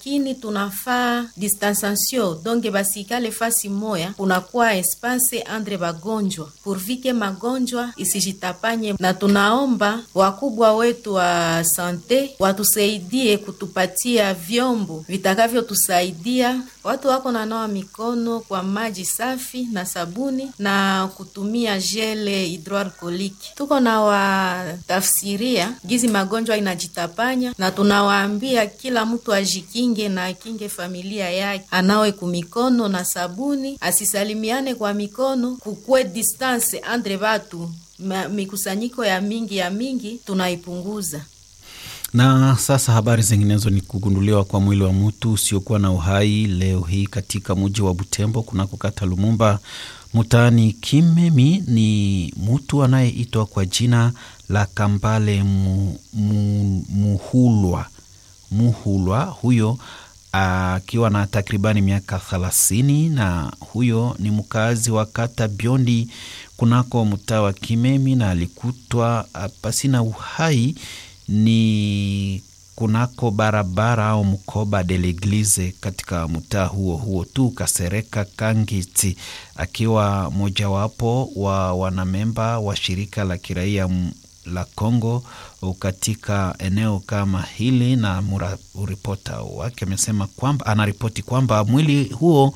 kini tunafaa distanciation donc basikale fasi moya, kunakuwa espace andre bagonjwa purvike magonjwa isijitapanye, na tunaomba wakubwa wetu wa sante watusaidie kutupatia vyombo vitakavyotusaidia watu wako nanawa mikono kwa maji safi na sabuni na kutumia jele hidroalkoliki. Tuko na watafsiria gizi magonjwa inajitapanya, na tunawaambia kila mtu ajikinge na akinge familia yake, anawe kumikono na sabuni, asisalimiane kwa mikono, kukwe distance andre batu, mikusanyiko ya mingi ya mingi tunaipunguza. Na sasa habari zinginezo ni kugunduliwa kwa mwili wa mtu usiokuwa na uhai leo hii katika mji wa Butembo kunako kata Lumumba mtaani Kimemi. Ni mtu anayeitwa kwa jina la Kambale mu, mu, Muhulwa Muhulwa, huyo akiwa na takribani miaka thelathini, na huyo ni mkazi wa kata Biondi kunako mtaa wa Kimemi, na alikutwa pasina uhai ni kunako barabara au mkoba de l'eglise katika mtaa huo huo tu Kasereka Kangiti, akiwa mojawapo wa wanamemba wa shirika la kiraia la Kongo katika eneo kama hili, na ripota wake amesema kwamba anaripoti kwamba mwili huo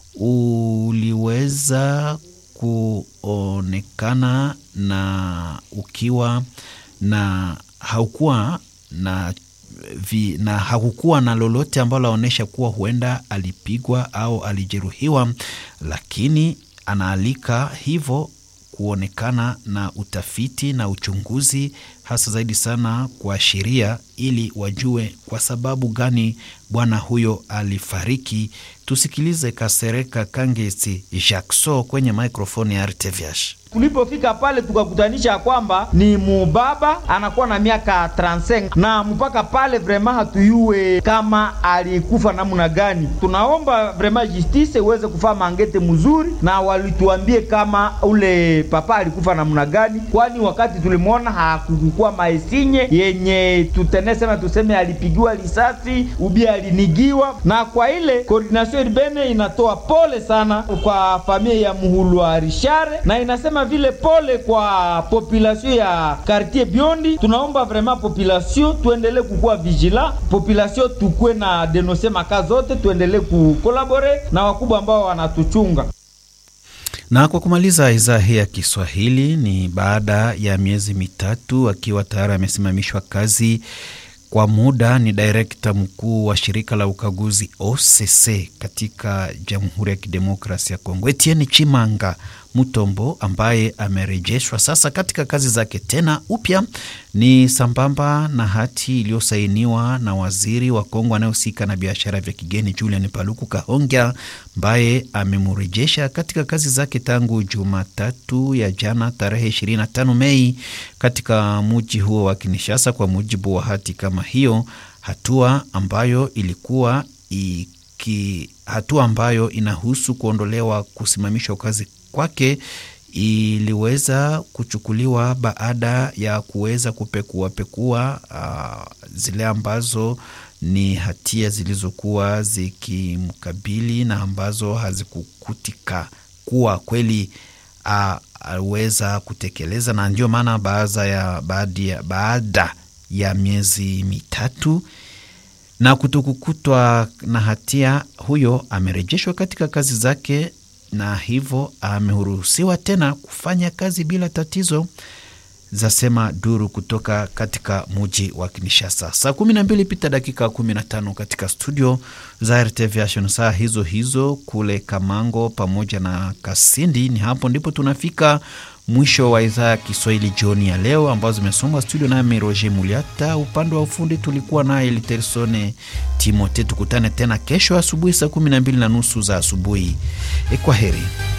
uliweza kuonekana na ukiwa na haukuwa na vi, na hakukuwa na lolote ambalo laonyesha kuwa huenda alipigwa au alijeruhiwa, lakini anaalika hivyo kuonekana na utafiti na uchunguzi, hasa zaidi sana kwa sheria, ili wajue kwa sababu gani bwana huyo alifariki. Tusikilize Kasereka Kangesi Jackso kwenye maikrofoni ya RTVH. Tulipofika pale tukakutanisha ya kwamba ni mubaba anakuwa na miaka 35 na mpaka pale vrema hatuyue kama alikufa namna gani. Tunaomba vrema justice iweze kufaa mangete mzuri, na walituambie kama ule papa alikufa namna gani, kwani wakati tulimwona hakukukuwa maesinye yenye tutenesema tuseme alipigiwa risasi ubia alinigiwa. Na kwa ile coordination urbane inatoa pole sana kwa familia ya Muhulwa Rishare na inasema vile pole kwa population ya quartier Biondi. Tunaomba vraiment population tuendelee kukuwa vigila, population tukue na denonse maka zote, tuendelee kukolabore na wakubwa ambao wanatuchunga. Na kwa kumaliza idhaa hii ya Kiswahili, ni baada ya miezi mitatu akiwa tayari amesimamishwa kazi kwa muda ni direkta mkuu wa shirika la ukaguzi OCC katika Jamhuri ya Kidemokrasia ya Kongo, Etienne Chimanga Mutombo ambaye amerejeshwa sasa katika kazi zake tena upya, ni sambamba na hati iliyosainiwa na waziri wa Kongo anayehusika na biashara vya kigeni Julian Paluku Kahongya ambaye amemrejesha katika kazi zake tangu Jumatatu ya jana tarehe 25 Mei katika muji huo wa Kinshasa, kwa mujibu wa hati kama hiyo, hatua ambayo ilikuwa iki, hatua ambayo inahusu kuondolewa kusimamishwa kazi kwake iliweza kuchukuliwa baada ya kuweza kupekuapekua uh, zile ambazo ni hatia zilizokuwa zikimkabili na ambazo hazikukutika kuwa kweli aweza uh, kutekeleza, na ndio maana baada ya, baada, baada ya miezi mitatu na kutokukutwa na hatia, huyo amerejeshwa katika kazi zake na hivyo ameruhusiwa tena kufanya kazi bila tatizo, zasema duru kutoka katika muji wa Kinshasa. Saa kumi na mbili pita dakika kumi na tano katika studio za RTV Action, saa hizo hizo kule Kamango pamoja na Kasindi. Ni hapo ndipo tunafika mwisho wa idhaa ya Kiswahili jioni ya leo, ambazo zimesomwa studio nami Roger Muliata. Upande wa ufundi tulikuwa naye Litersone Timote. Tukutane tena kesho asubuhi saa kumi na mbili na nusu za asubuhi. Kwa heri.